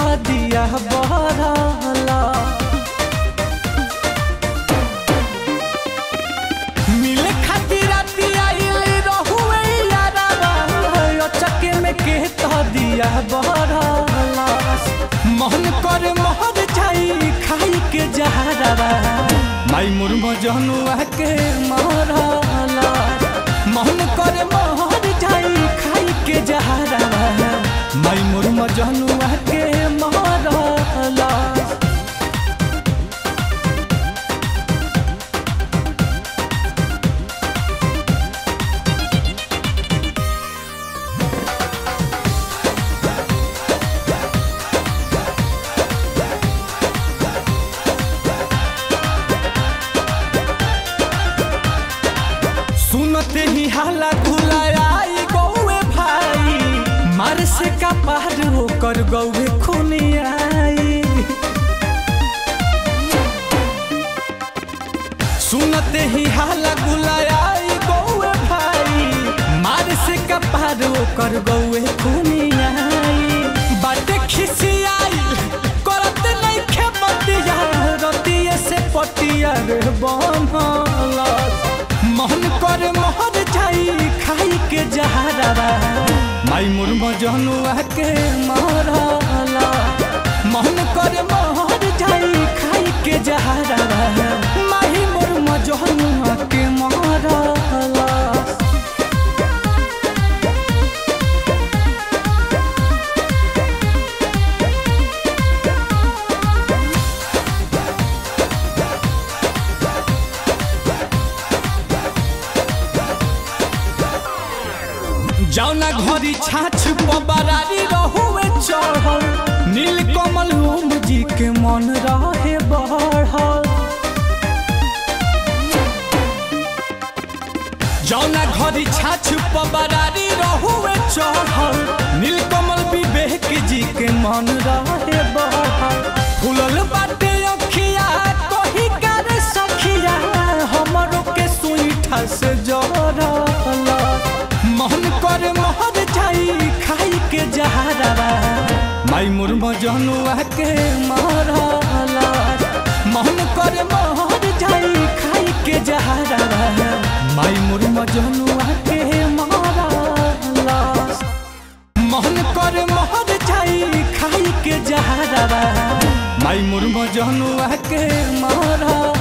दिया बहरला मिले खातिर राती आइल रहुए यारावा अचके में के तो दिया बहरला मोहन कर मोहर जाई खाई के जहरवा माई मुर्मो जनुआ के मारला मोहन कर मोहर जाई खाई के जहरवा माई मुर्मो जनुआ के मारला सुनते ही हाला खुलायाई गौए भाई मार से का पार होकर गौए खुनियाई सुनते ही हाला गुलायाई गौए भाई मार से का पार होकर गौए खुनियाई बाटे खिसियाई करत नहीं खेपतिया रतिये से पटिया रे बनला मोहन कर मोहर जाई खाई के जहरवा माई मुर्म जनुआ के मारला मोहन कर मोहर जाई खाई के जहरवा माई मुर्म जनुआ के मारला जौना घरी छाछ पबरारी रहुए चढ़ल नील कमल ओम जी के मन रहे बढ़ल जौना घरी छाछ पबरारी रहुए चढ़ल नील कमल विवेक जी के मन रहे बढ़ल फूलल बाटे अखिया कही कर सखिया हमरो के सुईठा से जरल मोहन कर मोहर जाई खाई के जहरवा माई मुर्म जनुआ के मारला मोहन कर मोहर जाई खाई के जहरवा माई मुर्म जनुआ के मारला मोहन कर मोहर जाई खाई के जहरवा माई मुर्म जनुआ के मारला